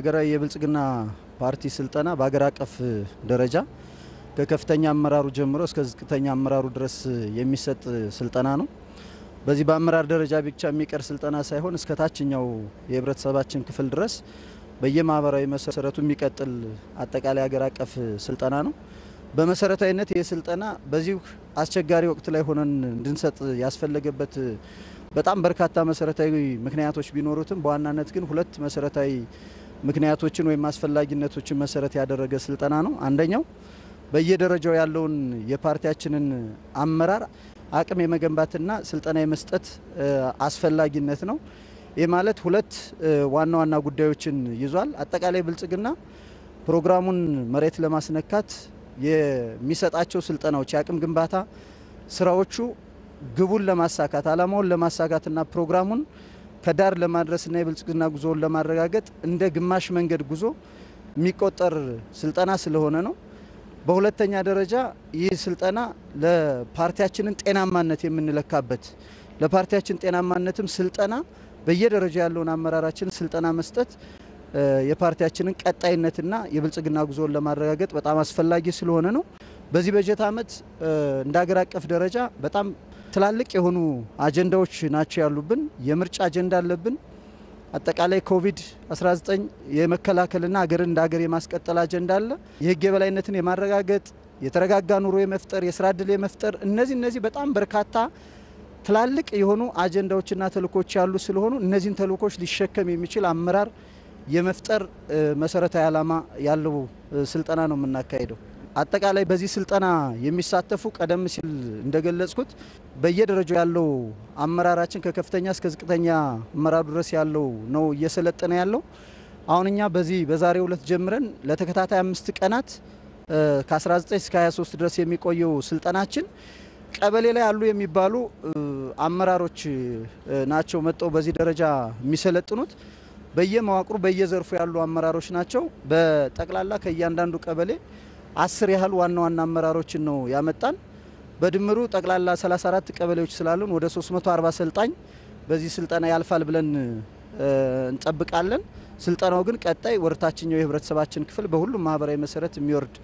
ሀገራዊ የብልጽግና ፓርቲ ስልጠና በሀገር አቀፍ ደረጃ ከከፍተኛ አመራሩ ጀምሮ እስከ ዝቅተኛ አመራሩ ድረስ የሚሰጥ ስልጠና ነው። በዚህ በአመራር ደረጃ ብቻ የሚቀር ስልጠና ሳይሆን እስከ ታችኛው የህብረተሰባችን ክፍል ድረስ በየማህበራዊ መሰረቱ የሚቀጥል አጠቃላይ ሀገር አቀፍ ስልጠና ነው። በመሰረታዊነት ይህ ስልጠና በዚሁ አስቸጋሪ ወቅት ላይ ሆነን እንድንሰጥ ያስፈለገበት በጣም በርካታ መሰረታዊ ምክንያቶች ቢኖሩትም በዋናነት ግን ሁለት መሰረታዊ ምክንያቶችን ወይም አስፈላጊነቶችን መሰረት ያደረገ ስልጠና ነው። አንደኛው በየደረጃው ያለውን የፓርቲያችንን አመራር አቅም የመገንባትና ስልጠና የመስጠት አስፈላጊነት ነው። ይህ ማለት ሁለት ዋና ዋና ጉዳዮችን ይዟል። አጠቃላይ ብልጽግና ፕሮግራሙን መሬት ለማስነካት የሚሰጣቸው ስልጠናዎች የአቅም ግንባታ ስራዎቹ ግቡን ለማሳካት አላማውን ለማሳካትና ፕሮግራሙን ከዳር ለማድረስና የብልጽግና ጉዞውን ለማረጋገጥ እንደ ግማሽ መንገድ ጉዞ የሚቆጠር ስልጠና ስለሆነ ነው። በሁለተኛ ደረጃ ይህ ስልጠና ለፓርቲያችንን ጤናማነት የምንለካበት ለፓርቲያችን ጤናማነትም ስልጠና በየደረጃ ያለውን አመራራችን ስልጠና መስጠት የፓርቲያችንን ቀጣይነትና የብልጽግና ጉዞውን ለማረጋገጥ በጣም አስፈላጊ ስለሆነ ነው። በዚህ በጀት ዓመት እንደ ሀገር አቀፍ ደረጃ በጣም ትላልቅ የሆኑ አጀንዳዎች ናቸው ያሉብን። የምርጫ አጀንዳ አለብን። አጠቃላይ ኮቪድ-19 የመከላከልና ሀገርን እንደ ሀገር የማስቀጠል አጀንዳ አለ። የህግ የበላይነትን የማረጋገጥ የተረጋጋ ኑሮ የመፍጠር የስራ እድል የመፍጠር እነዚህ እነዚህ በጣም በርካታ ትላልቅ የሆኑ አጀንዳዎችና ተልእኮች ያሉ ስለሆኑ እነዚህን ተልእኮች ሊሸከም የሚችል አመራር የመፍጠር መሰረታዊ ዓላማ ያለው ስልጠና ነው የምናካሄደው። አጠቃላይ በዚህ ስልጠና የሚሳተፉ ቀደም ሲል እንደገለጽኩት በየደረጃው ያለው አመራራችን ከከፍተኛ እስከ ዝቅተኛ አመራሩ ድረስ ያለው ነው እየሰለጠነ ያለው። አሁን እኛ በዚህ በዛሬው ዕለት ጀምረን ለተከታታይ አምስት ቀናት ከ19 እስከ 23 ድረስ የሚቆየው ስልጠናችን ቀበሌ ላይ ያሉ የሚባሉ አመራሮች ናቸው መጥተው በዚህ ደረጃ የሚሰለጥኑት። በየመዋቅሩ በየዘርፉ ያሉ አመራሮች ናቸው። በጠቅላላ ከእያንዳንዱ ቀበሌ አስር ያህል ዋና ዋና አመራሮችን ነው ያመጣን። በድምሩ ጠቅላላ 34 ቀበሌዎች ስላሉን ወደ 340 ሰልጣኝ በዚህ ስልጠና ያልፋል ብለን እንጠብቃለን። ስልጠናው ግን ቀጣይ ወደታችኛው የህብረተሰባችን ክፍል በሁሉም ማህበራዊ መሰረት የሚወርድ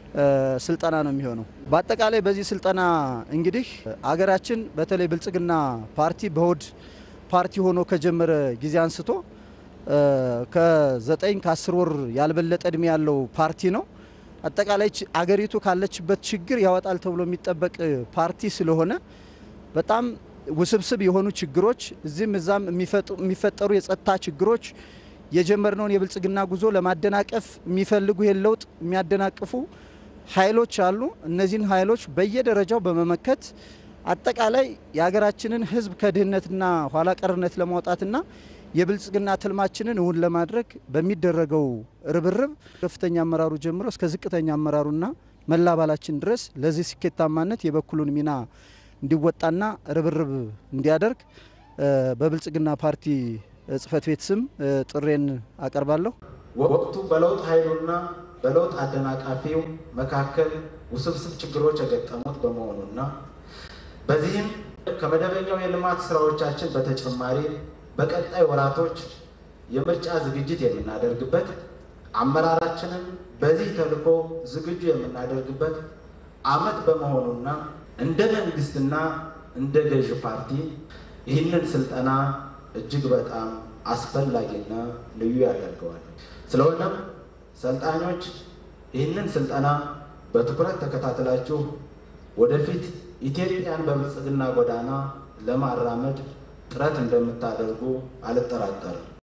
ስልጠና ነው የሚሆነው። በአጠቃላይ በዚህ ስልጠና እንግዲህ አገራችን በተለይ ብልጽግና ፓርቲ በሆድ ፓርቲ ሆኖ ከጀመረ ጊዜ አንስቶ ከዘጠኝ ከአስር ወር ያልበለጠ እድሜ ያለው ፓርቲ ነው። አጠቃላይ አገሪቱ ካለችበት ችግር ያወጣል ተብሎ የሚጠበቅ ፓርቲ ስለሆነ በጣም ውስብስብ የሆኑ ችግሮች እዚህም እዛም የሚፈጠሩ የጸጥታ ችግሮች የጀመርነውን የብልጽግና ጉዞ ለማደናቀፍ የሚፈልጉ ይህን ለውጥ የሚያደናቅፉ ኃይሎች አሉ። እነዚህን ኃይሎች በየደረጃው በመመከት አጠቃላይ የሀገራችንን ሕዝብ ከድህነትና ኋላ ቀርነት ለማውጣትና የብልጽግና ትልማችንን እውን ለማድረግ በሚደረገው ርብርብ ከፍተኛ አመራሩ ጀምሮ እስከ ዝቅተኛ አመራሩና መላ አባላችን ድረስ ለዚህ ስኬታማነት የበኩሉን ሚና እንዲወጣና ርብርብ እንዲያደርግ በብልጽግና ፓርቲ ጽህፈት ቤት ስም ጥሬን አቀርባለሁ። ወቅቱ በለውጥ ኃይሉና በለውጥ አደናቃፊው መካከል ውስብስብ ችግሮች የገጠሙት በመሆኑና በዚህም ከመደበኛው የልማት ስራዎቻችን በተጨማሪ በቀጣይ ወራቶች የምርጫ ዝግጅት የምናደርግበት አመራራችንን በዚህ ተልዕኮ ዝግጁ የምናደርግበት ዓመት በመሆኑና እንደ መንግስትና እንደ ገዥ ፓርቲ ይህንን ስልጠና እጅግ በጣም አስፈላጊና ልዩ ያደርገዋል። ስለሆነም ሰልጣኞች ይህንን ስልጠና በትኩረት ተከታትላችሁ ወደፊት ኢትዮጵያን በብልጽግና ጎዳና ለማራመድ ጥረት እንደምታደርጉ አልጠራጠርም።